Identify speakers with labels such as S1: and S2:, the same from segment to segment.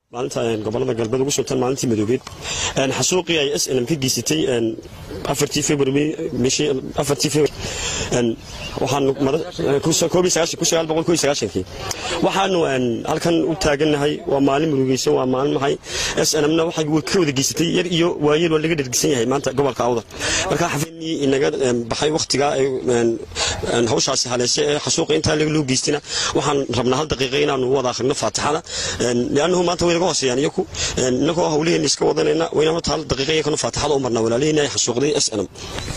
S1: maalinta gobolada galbeed ugu suntan maalintii madoobeed xasuuqii ay s nm ka geysatay afartii february bishii afartii february waxaanu kii waxaanu halkan u taagannahay waa maalin murugeysan waa maalin maxay s nmna waxay ka wada geysatay yar iyo waayeel waa laga dhergisan yahay maanta gobolka awdal marka xafidnii inaga baxay wakhtigaa hawshaasi haleeshe ee xasuuqa intaa loo geystina waxaan rabnaa hal daqiiqa inaanu wada akhrino faatixada liannahu maanta way naga hooseeyaan iyaku innagoo hawlaheenna iska wadanayna wayna horta hal daqiiqa iyakana faatixada u marnaa walaaliheenna ay xasuuqday s nm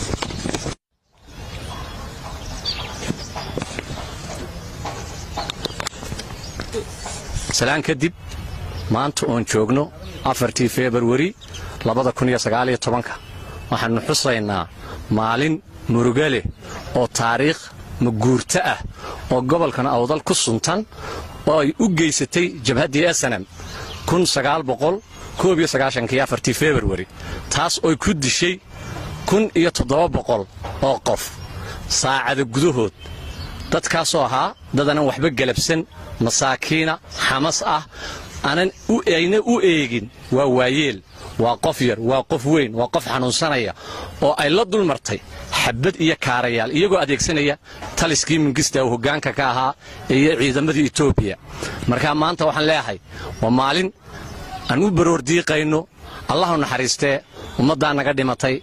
S2: salaan kadib maanta oon joogno afartii februari labada kun iyo sagaaliyo tobanka waxaannu xusaynaa maalin muruga leh oo taariikh maguurto ah oo gobolkan awdal ku suntan oo ay u geysatay jabhaddii esanem kun sagaal boqol koob iyo sagaashankii afartii februari taas oy ku dishay kun iyo toddoba boqol oo qof saacada gudahood dadkaasoo ahaa dadanan waxba gelabsan masaakiina xamas ah aanan ayna u eegin waa waayeel waa qof yar waa qof weyn waa qof xanuunsanaya oo ay la dulmartay xabad iyo kaarayaal iyagoo adeegsanaya taliskii mingista uu hoggaanka ka ahaa iyo ciidamadii etoobiya markaa maanta waxaan leeyahay waa maalin aan u baroordiiqayno allahu naxariistee ummaddaa naga dhimatay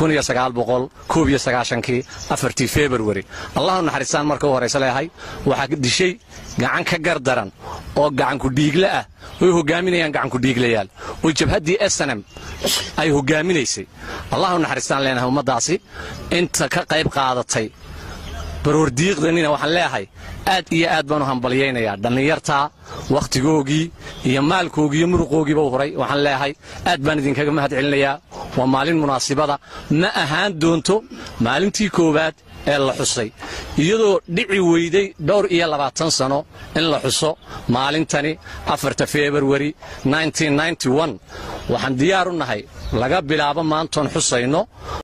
S2: kii afartii februari allahu naxariistaan marka u horaysa leeyahay waxaa dishay gacan ka gardaran oo gacankudhiigle ah oy hogaaminayaan gacankudhiiglayaal oo jabhaddii esanem ay hogaaminaysay allahu naxariistaan leenahay ummaddaasi inta ka qayb qaadatay baroordiiqdanina waxaan leeyahay aad iyo aad baan u hambalyaynayaa dhallinyartaa wakhtigoogii iyo maalkoogii iyo muruqoogiiba u huray waxaan leeyahay aad baan idinkaga mahad celinayaa waa maalin munaasibada ma ahaan doonto maalintii koowaad ee la xusay iyadoo dhici weyday dhowr iyo labaatan sano in la xuso maalintani afarta februari waxaan diyaar u nahay laga bilaabo maantoon xusayno